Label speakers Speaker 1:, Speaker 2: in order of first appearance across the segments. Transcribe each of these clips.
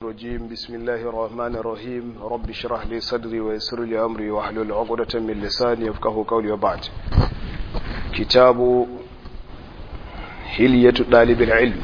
Speaker 1: الرجيم بسم الله الرحمن الرحيم رب اشرح لي صدري ويسر لي أمري واحلل عقدة من لساني يفقه قولي وبعد كتاب هلية طالب العلم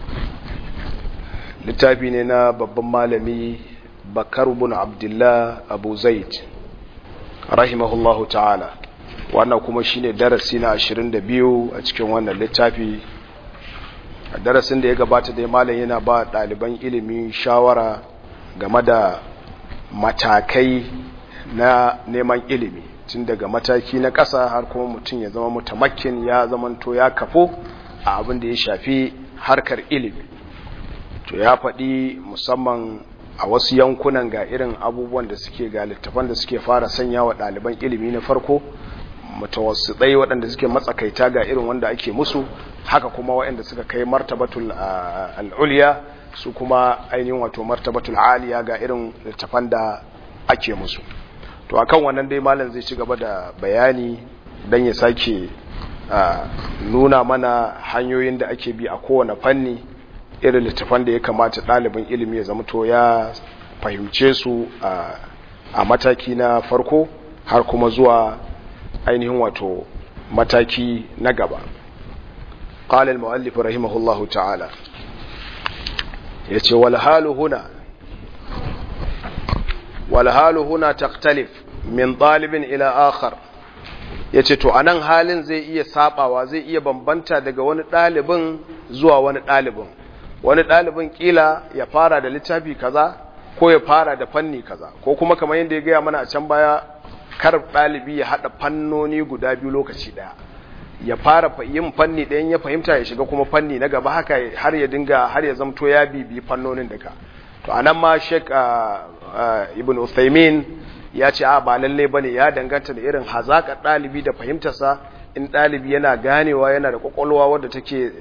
Speaker 1: littafi ne na babban malami bakar bin abdullah abu zaid rahimahullahu ta'ala wannan kuma shine darasi na 22 a cikin wannan littafi a darasin da ya gabata dai malam yana ba ɗaliban ilimi shawara game da matakai na neman ilimi tun daga mataki na ƙasa har kuma mutum ya zama mutamakin ya zamanto ya kafo a abin da ya shafi harkar ilimi to ya faɗi musamman a wasu yankunan ga irin abubuwan da suke ga littafan da suke fara sanya wa ɗaliban ilimi na farko mutawassitai waɗanda suke matsakaita ga irin wanda ake musu haka kuma waɗanda suka kai martabatul al'uliya su kuma ainihin wato martabatul aliya ga irin littafan da ake musu to akan wannan dai malam zai ci gaba da bayani don ya sake nuna mana hanyoyin da ake bi a kowane fanni irin littafan da ya kamata ɗalibin ilimi ya zama to ya fahimce su a mataki na farko har kuma zuwa ainihin wato mataki na gaba قال المؤلف رحمه الله تعالى يتي والحال هنا والحال هنا تختلف من طالب إلى آخر yace to anan halin zai iya sabawa zai iya bambanta daga wani ɗalibin zuwa wani ɗalibin wani ɗalibin kila ya fara da littafi kaza ko ya fara da fanni kaza ko kuma kamar yadda ya gaya mana a can baya kar ɗalibi ya haɗa fannoni guda biyu lokaci ɗaya ya fara yin fanni ɗayan ya fahimta ya shiga kuma fanni na gaba haka har ya dinga har ya zamto ya bibi fannonin daga to anan ma Sheikh Ibn Uthaymeen ya ce a ba lalle bane ya danganta da irin hazaka ɗalibi da fahimtarsa in ɗalibi yana ganewa yana da kwakwalwa wadda take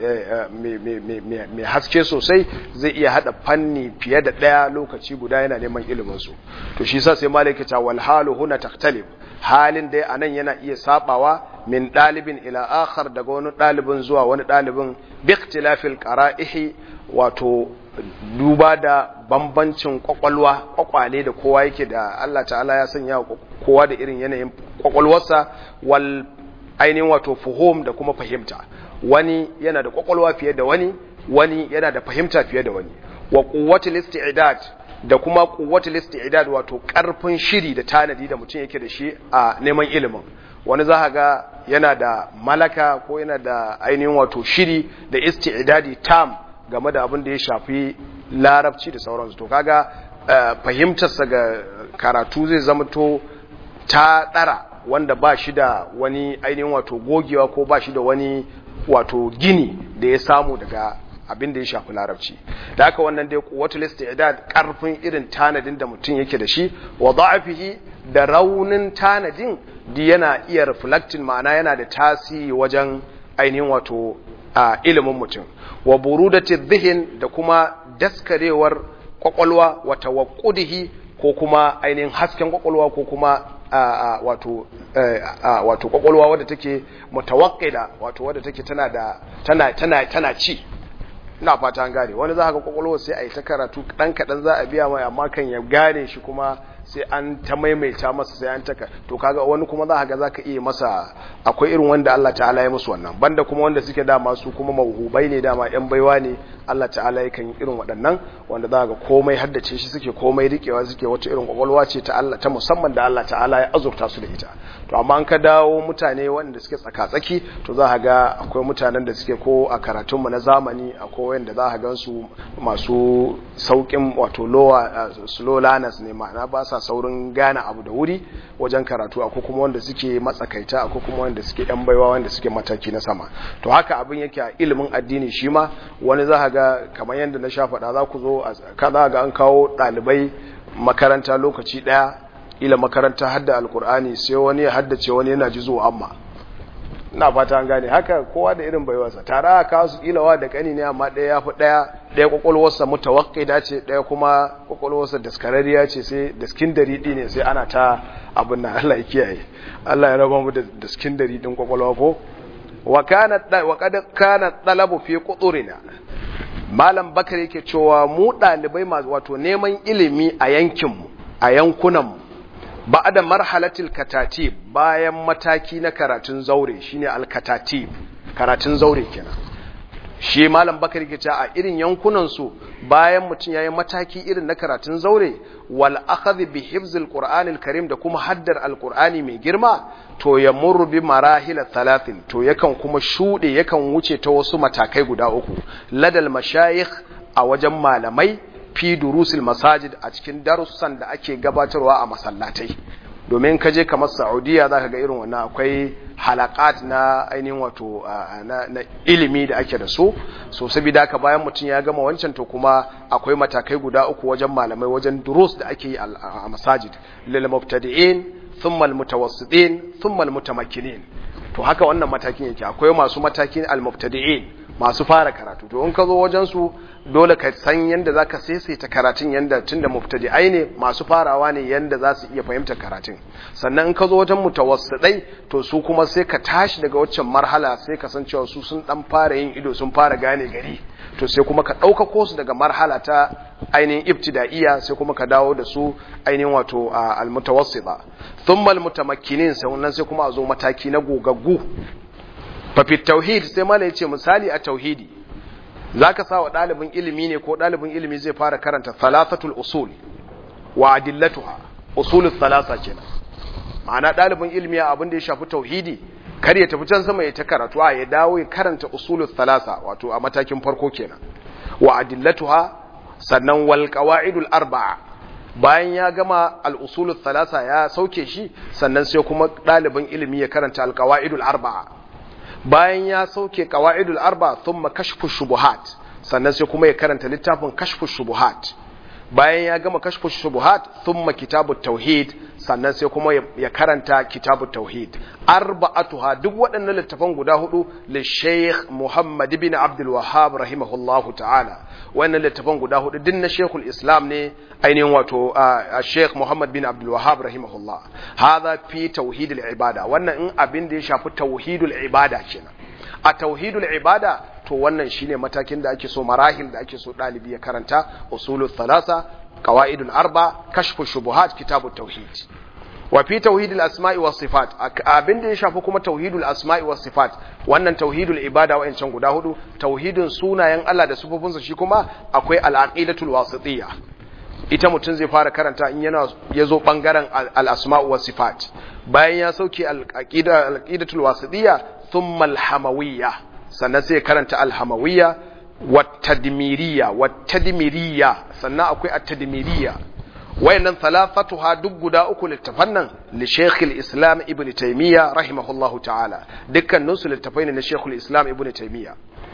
Speaker 1: mai haske sosai zai iya haɗa fanni fiye da ɗaya lokaci guda yana neman iliminsu to shi sa sai malaka ta wal halu huna taktalib halin dai anan yana iya sabawa min ɗalibin ila akhar daga wani ɗalibin zuwa wani ɗalibin bi ikhtilafil qara'ihi wato duba da bambancin kwakwalwa kwakwale da kowa yake da Allah ta'ala ya sanya kowa da irin yanayin kwakwalwarsa wal ainihin wato fuhum da kuma fahimta wani yana da kwakwalwa fiye da wani wani yana da fahimta fiye da wani wa quwwatul isti'dad da kuma quwwatul isti'dad wato karfin shiri da tanadi da mutum yake da shi a neman ilimin wani za ga yana da malaka ko yana da ainihin wato shiri da isti'dadi tam game da abin da ya shafi larabci da sauransu to kaga fahimtarsa ga karatu zai zama to ta ɗara wanda ba shi da wani ainihin wato gogewa ko ba shi da wani wato gini da ya samu daga abin da ya shafi larabci da haka wannan dai kuwatul istidad karfin irin tanadin da mutum yake da shi wa da'afihi da raunin tanadin di yana iya reflecting ma'ana yana da tasiri wajen ainihin wato a ilimin mutum wa burudati dhihin da kuma daskarewar kwakwalwa wa tawaqqudihi ko kuma ainihin hasken kwakwalwa ko kuma wato wato kwakwalwa wadda take mutawaqqida wato wadda take tana da tana tana tana ci ina fata an gane wani za ka kwakwalwa sai a yi ta karatu dan kadan za a biya mai amma kan ya gane shi kuma sai an ta maimaita masa sai an taka to kaga wani kuma za ka ga zaka iya masa akwai irin wanda Allah ta'ala ya musu wannan banda kuma wanda suke dama su kuma mauhubai ne dama yan baiwa ne Allah ta'ala yakan irin waɗannan wanda za ka komai haddace shi suke komai rikewa suke wata irin kwakwalwa ce ta Allah ta musamman da Allah ta'ala ya azurta su da ita to amma an ka dawo mutane wanda suke tsaka-tsaki to za ka ga akwai mutanen da suke ko a karatunmu na zamani akwai wanda za ka gan su masu saukin wato lowa slow learners ne ma'ana ba sa saurin gane abu da wuri wajen karatu akwai kuma wanda suke matsakaita akwai kuma wanda suke yan baiwa wanda suke mataki na sama to haka abin yake a ilimin addini shi ma wani za ka ga kamar yadda na sha faɗa za ku zo ka za ga an kawo ɗalibai makaranta lokaci ɗaya ila makaranta hadda alkur'ani sai wani ya haddace wani yana ji zuwa amma ina fata an gane haka kowa da irin baiwarsa tare a kawo su kilawa da kani ne amma ɗaya ya fi ɗaya ɗaya kwakwalwarsa mutawakkida ce ɗaya kuma kwakwalwarsa daskararriya ce sai daskin daridi ne sai ana ta abin nan Allah ya kiyaye Allah ya raba mu da daskin daridin kwakwalwa ko wa kana wa kad kana talabu fi quturina malam bakar yake cewa mu ɗalibai masu wato neman ilimi a yankinmu a yankunanmu ba da marhalatil katatib bayan mataki na karatun zaure shine alkatatib karatun zaure kenan shi malam bakar yake cewa a irin yankunansu bayan mutum yayi mataki irin na karatun zaure wal akhadh bi hifzil qur'anil karim da kuma haddar alqur'ani mai girma to ya murru bi marahil thalathin to yakan kuma shude yakan wuce ta wasu matakai guda uku ladal mashayikh a wajen malamai fi durusil masajid a cikin darussan da ake gabatarwa a masallatai domin ka je kamar saudiya za ka ga irin wannan akwai halakat na ainihin wato na ilimi da ake da su so saboda haka bayan mutum ya gama wancan to kuma akwai matakai guda uku wajen malamai wajen durus da ake yi a masajid lil mubtadi'in thumma al mutawassitin thumma al mutamakkinin to haka wannan matakin yake akwai masu matakin al mubtadi'in masu fara karatu to in ka zo wajen su dole ka san yanda zaka saisaita karatun yanda tunda mubtadi'ai ne masu farawa ne yanda za su iya fahimtar karatun sannan in ka zo wajen mutawassidai to su kuma sai ka tashi daga waccan marhala sai ka san cewa su sun dan fara yin ido sun fara gane gari to sai kuma ka ɗaukako su daga marhala ta ainihin ibtida'iyya sai kuma ka dawo da su ainihin wato almutawassita thumma almutamakkinin sannan sai kuma a zo mataki na gogaggu fa fi tauhid sai mala yace misali a tauhidi zaka sa wa ɗalibin ilimi ne ko ɗalibin ilimi zai fara karanta thalathatul usul wa adillatuha usulul thalatha kenan ma'ana ɗalibin ilimi a abin da ya shafi tauhidi kar ya tafi can sama ya ta karatu a ya dawo ya karanta usulul thalatha wato a matakin farko kenan wa adillatuha sannan wal qawaidul arba'a bayan ya gama al usulul thalatha ya sauke shi sannan sai kuma ɗalibin ilimi ya karanta al qawaidul arba'a bayan ya sauke qawaidul arba'a thumma kashfu shubuhat sannan sai kuma ya karanta littafin kashfu shubuhat bayan ya gama kashfu shubuhat thumma kitabut tauhid sannan sai kuma ya karanta kitabut tauhid arba'atuha duk waɗannan littafan guda hudu li Sheikh Muhammad ibn Abdul Wahhab rahimahullahu ta'ala wannan littafan guda hudu din na Sheikhul Islam ne ainihin wato Sheikh Muhammad bin Abdul Wahhab rahimahullah hadha fi tauhidil ibada wannan in abin da ya shafi tauhidul ibada kenan a tauhidul ibada to wannan shine matakin da ake so marahil da ake so dalibi ya karanta usulul thalatha qawaidul arba kashfu shubuhat kitabut tauhid wa fi tauhidul asma'i was sifat abin da ya shafi kuma tauhidul asma'i was sifat wannan tauhidul ibada wa'ancan guda hudu tauhidin sunayen Allah da sifofinsa shi kuma akwai al-aqidatul wasitiyya ita mutum zai fara karanta in yana yazo bangaren al-asma'u was sifat bayan ya sauke al-aqida al-aqidatul wasitiyya thumma al-hamawiyya sannan sai karanta al-hamawiyya wat-tadmiriyya wat-tadmiriyya sannan akwai at-tadmiriyya wayannan thalathatuha duk guda uku littafan nan li Sheikh al-Islam Ibn Taymiyyah rahimahullahu ta'ala dukkanin su littafai ne na Sheikh al-Islam Ibn Taymiyyah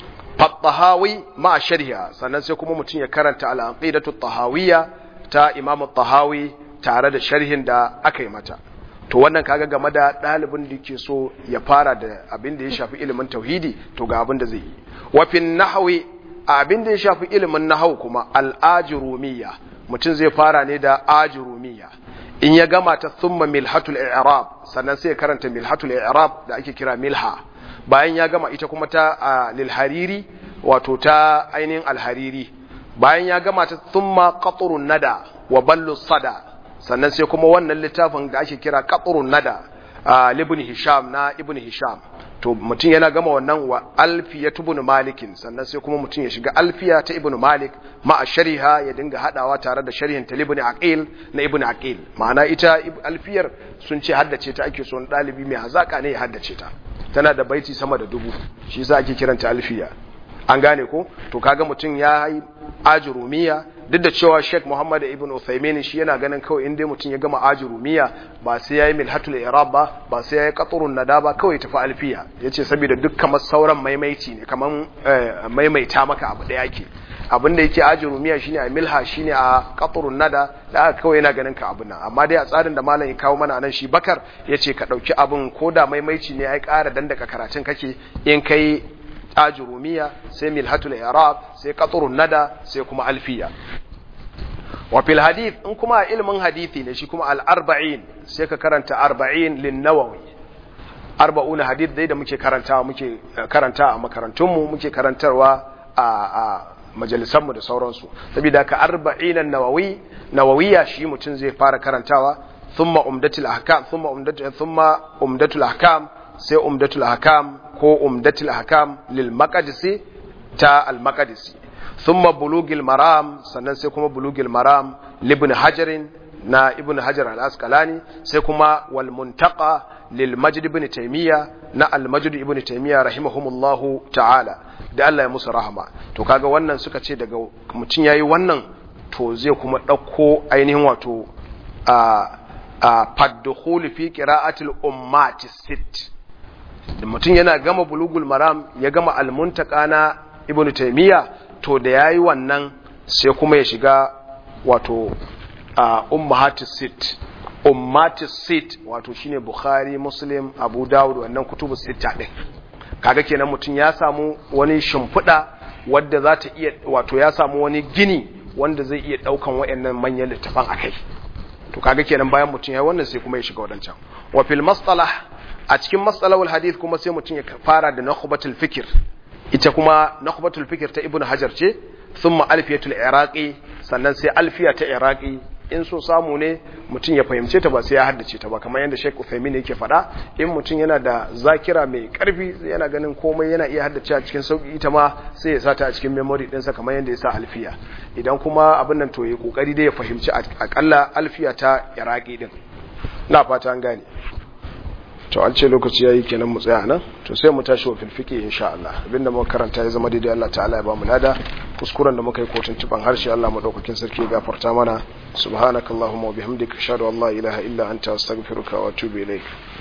Speaker 1: Fattahawi ma sharhiha sannan sai kuma mutum ya karanta al-Aqidatu tahawiyya ta Imam tahawi tare da sharhin da aka yi mata to wannan kaga game da ɗalibin da ke so ya fara da abin da ya shafi ilimin tauhidi to ga abin da zai yi wa fi nahwi abin da ya shafi ilimin nahwu kuma al-ajrumiyya mutum zai fara ne da ajrumiyya in ya gama ta thumma milhatul i'rab sannan sai ya karanta milhatul i'rab da ake kira milha bayan ya gama ita kuma ta lil hariri wato ta ainihin al-hariri bayan ya gama ta thumma qatrun nada wa ballu sada sannan sai kuma wannan littafin da ake kira qatrun nada ibn hisham na ibn hisham to mutum yana gama wannan wa alfiya ibn malikin sannan sai kuma mutum ya shiga alfiya ta ibn malik ma shariha ya dinga hadawa tare da sharhin ta ibn aqil na ibn aqil ma'ana ita alfiyar sun ce haddace ta ake so dalibi mai hazaka ne ya haddace ta tana da baiti sama da dubu shi yasa ake kiranta alfiya an gane ko to kaga mutum ya yi ajurumiya duk da cewa Sheikh Muhammad ibn Uthaymeen shi yana ganin kawai in dai mutum ya gama ajurumiya ba sai yayi milhatul i'rab ba ba sai yayi qatrun nada ba kawai tafi alfiya yace saboda duk kamar sauran maimaici ne kaman maimaita maka abu da yake abin da yake ajurumiya shine a milha shine a qatrun nada da aka kawai yana ganin ka abun nan amma dai a tsarin da malam ya kawo mana nan shi Bakar yace ka dauki abun koda maimaici ne ai ƙara dandaka karatun kake in kai ajurumiya sai milhatul i'rab sai qatrun nada sai kuma alfiya wa fil hadith in kuma ilmin hadithi ne shi kuma al arba'in sai ka karanta arba'in lin nawawi arba'un hadith dai da muke karantawa muke karanta a makarantun mu muke karantarwa a majalisanmu da sauransu saboda ka arba'in nawawi nawawiya shi mutum zai fara karantawa thumma umdatul ahkam thumma umdatul thumma umdatul ahkam sai umdatul ahkam ko umdatul ahkam lil maqdisi ta al maqdisi thumma bulugil maram sannan sai kuma bulugil maram libn hajarin na ibn hajar al-asqalani sai kuma wal muntaqa lil majd ibn taymiya na al majd ibn taymiya rahimahumullahu ta'ala da Allah ya musu rahama to kaga wannan suka ce daga mutun yayi wannan to zai kuma dauko ainihin wato a a faddukhul fi qira'atil ummati sit da mutun yana gama bulugul maram ya gama al muntaqa na ibn taymiya to da yayi wannan sai kuma ya shiga wato uh, ummahatis sit ummatis sit wato shine bukhari muslim abu dawud wannan kutubu sita din kaga kenan mutum ya samu wani shimfiɗa wadda za ta iya wato ya samu wani gini wanda zai iya ɗaukan waɗannan manyan littafan akai to kaga kenan bayan mutum ya yi wannan sai kuma ya shiga wadancan wa fil mastalah a cikin mastalahul hadith kuma sai mutum ya fara da nakhbatul fikr ita kuma nakhbatul fikr ta ibnu hajar ce thumma alfiyatul iraqi sannan sai alfiya ta iraqi in so samu ne mutum ya fahimce ta ba sai ya haddace ta ba kamar yadda Sheikh Uthaymeen yake faɗa in mutum yana da zakira mai karfi yana ganin komai yana iya haddace a cikin sauki ita ma sai ya sata a cikin memory ɗinsa kamar yadda ya sa alfiya idan kuma abin nan to ya kokari dai ya fahimci akalla alfiya ta iraqi din na fata an gane to an ce lokaci yayi kenan mu tsaya nan to sai mu tashi wa filfiki insha Allah abinda muka karanta ya zama daidai Allah ta'ala ya ba mu lada kuskuren da muka yi kotun tuban harshe Allah madaukakin sarki ya gafarta mana subhanakallahumma wa bihamdika ashhadu an la ilaha illa anta astaghfiruka wa atubu ilaik